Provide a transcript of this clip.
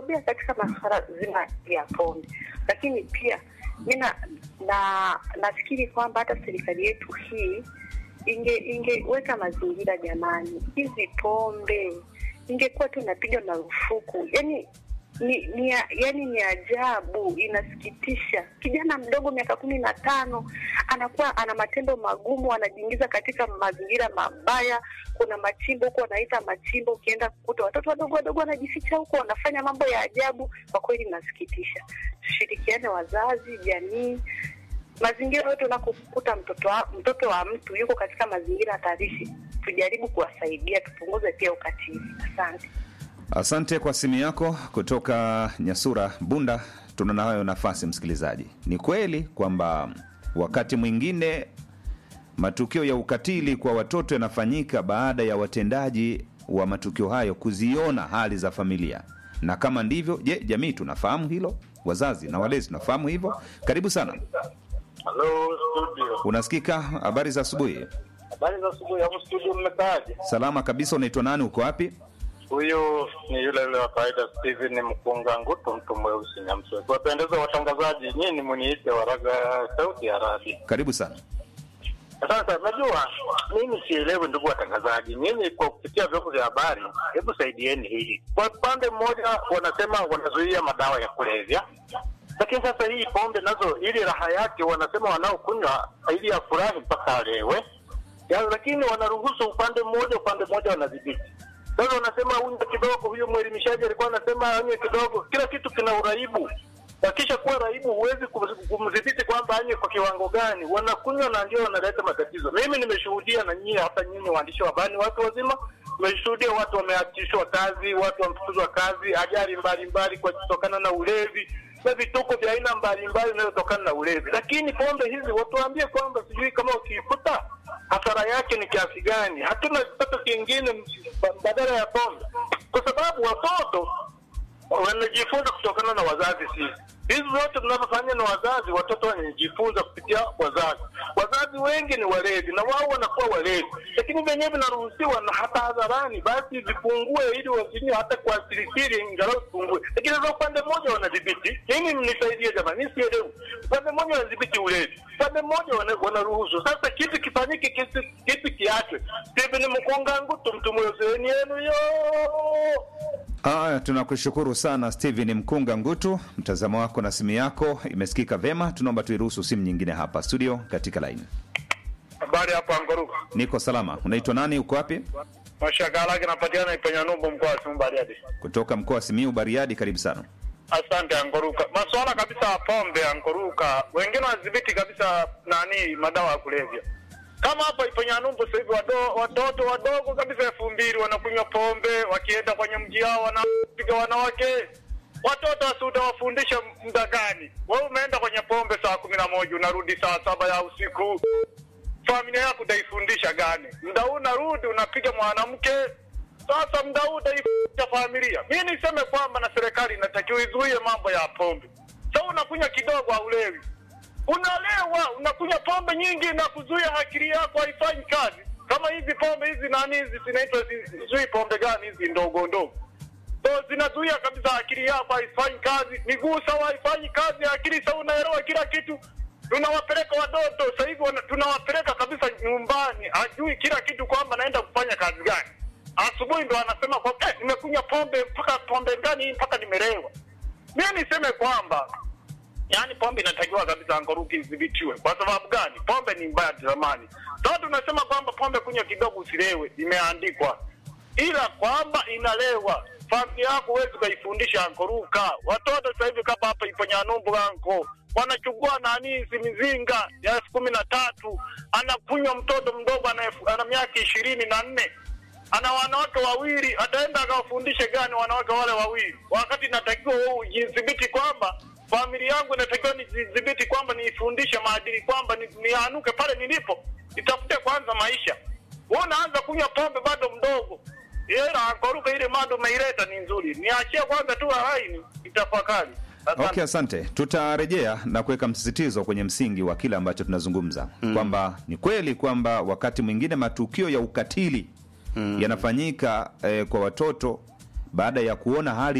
wamebobea katika masuala zima ya pombe, lakini pia mi na, na nafikiri kwamba hata serikali yetu hii inge ingeweka mazingira jamani, hizi pombe ingekuwa tu inapiga marufuku. Yani ni, ni ya- yani ni ajabu, inasikitisha. Kijana mdogo miaka kumi na tano anakuwa ana matendo magumu, anajiingiza katika mazingira mabaya. Kuna machimbo huko wanaita machimbo, ukienda kukuta watoto wadogo wadogo wanajificha huko, wanafanya mambo ya ajabu. Kwa kweli inasikitisha. Tushirikiane, wazazi, jamii, mazingira yote unakokuta mtoto wa, mtoto wa mtu yuko katika mazingira hatarishi, tujaribu kuwasaidia, tupunguze pia ukatili. Asante. Asante kwa simu yako kutoka Nyasura Bunda. Tuna nayo nafasi msikilizaji. Ni kweli kwamba wakati mwingine matukio ya ukatili kwa watoto yanafanyika baada ya watendaji wa matukio hayo kuziona hali za familia, na kama ndivyo, je, jamii tunafahamu hilo? Wazazi na walezi tunafahamu hivyo? Karibu sana, Halo studio, unasikika? Habari za asubuhi. habari za asubuhi. Hapo studio mmekaaje? Salama kabisa. Unaitwa nani? Uko wapi? Huyu ni yule yule wa kawaida, Steven Mkunga Ngutu, mtu mweusi Nyamswe. Kuwapendeza watangazaji, nyinyi muniite Waraga sauti ya radi. Karibu sana. Sasa najua mimi sielewi, ndugu watangazaji, nyinyi kwa kupitia vyombo vya habari, hebu saidieni hili. Kwa upande mmoja wanasema wanazuia madawa ya kulevya, lakini sasa hii pombe nazo, ili raha yake wanasema wanaokunywa ili afurahi mpaka alewe ya, lakini wanaruhusu upande mmoja, upande mmoja wanadhibiti. Sasa wanasema unywe kidogo, huyo mwelimishaji alikuwa anasema anywe kidogo. Kila kitu kina uraibu. Akisha kuwa raibu, huwezi kum- kumdhibiti kwamba anywe kwa kiwango gani. Wanakunywa na ndio wanaleta matatizo. Mimi nimeshuhudia, na nyinyi hata nyinyi waandishi wa habari, watu wazima, nimeshuhudia watu wameachishwa kazi, watu wamefukuzwa kazi, ajali mbalimbali kwa kutokana na ulevi na vituko vya aina mbalimbali vinayotokana na ulevi. Lakini pombe hizi watuambie kwamba sijui kama ukiifuta hasara yake ni kiasi gani. Hatuna kipato kingine ba- badala ya pombe, kwa sababu watoto wanajifunza kutokana na wazazi. Sisi hizi zote tunavyofanya na wazazi, watoto wanajifunza kupitia wazazi. Wazazi wengi ni walevi na wao wanakuwa walevi, lakini vyenyewe vinaruhusiwa na hata hadharani, basi vipungue ili wasinywe hata kwa sirisiri, ingalau vipungue. Lakini sasa upande mmoja wanadhibiti. Mimi mnisaidie jamani, mimi sielewi. Upande mmoja wanadhibiti ulevi, upande mmoja wana- wanaruhusu. Sasa kipi kifanyike, kipi, kipi kiachwe? Stephen Mkunga Ngutu, mtu mwezeni yenu yo Haya, tunakushukuru sana Steven Mkunga Ngutu, mtazamo wako na simu yako imesikika vema. Tunaomba tuiruhusu simu nyingine hapa studio katika laini. Habari hapo Angoruka. Niko salama. Unaitwa nani? Uko wapi? Mashaka lake napatikana Ipenya Numbu mkoa wa Simiyu Bariadi. Kutoka mkoa wa Simiyu, Bariadi. Karibu sana. Asante Angoruka. Masuala kabisa ya pombe Angoruka, wengine wanadhibiti kabisa nani madawa ya kulevya. Kama hapa Ipenya Numbu sasa hivi wado- watoto wadogo kabisa elfu mbili wanakunywa pombe, wakienda kwenye mji wao wanapiga wanawake. Watoto wasi utawafundisha muda gani? Wewe umeenda kwenye pombe saa kumi na moja unarudi saa saba ya usiku familia yako utaifundisha gani? Muda huu unarudi unapiga mwanamke, sasa muda huu utaifundisha familia. Mi niseme kwamba na serikali inatakiwa izuie mambo ya pombe. Sasa unakunywa kidogo, haulewi, unalewa, unakunywa pombe nyingi na kuzuia akili yako haifanyi kazi. Kama hizi pombe hizi nani hizi zinaitwa zi- sijui pombe gani hizi ndogo ndogo so zinazuia kabisa akili yako haifanyi kazi, miguu sawa haifanyi kazi, akili sawa, unaelewa kila kitu. Tunawapeleka watoto sasa hivi wana- tunawapeleka kabisa nyumbani, ajui kila kitu kwamba naenda kufanya kazi gani. Asubuhi ndo anasema kwa eh, nimekunywa pombe mpaka pombe gani hii mpaka nimelewa. Mimi niseme kwamba yaani pombe inatakiwa kabisa angoruki idhibitiwe. Kwa sababu gani? Pombe ni mbaya zamani. Sasa tunasema kwamba pombe kunywa kidogo usilewe, imeandikwa ila kwamba inalewa. Familia yako huwezi ukaifundisha ankoruka. Watoto sasa hivi kama hapa ipo Nyanumbu anko wanachukua nani hizi mizinga ya elfu kumi na tatu anakunywa mtoto mdogo ana, elfu- ana miaka ishirini na nne ana wanawake wawili, ataenda akawafundishe gani wanawake wale wawili, wakati inatakiwa wewe ujidhibiti kwamba familia yangu inatakiwa nijidhibiti kwamba niifundishe maadili kwamba ni- nianuke pale nilipo, nitafute kwanza maisha. Wewe unaanza kunywa pombe bado mdogo, ila ankoruka ile mado umeileta ni nzuri, niachie kwanza tu haini itafakari. Asante. Okay, asante. Tutarejea na kuweka msisitizo kwenye msingi wa kile ambacho tunazungumza kwamba ni kweli kwamba wakati mwingine matukio ya ukatili yanafanyika eh, kwa watoto baada ya kuona hali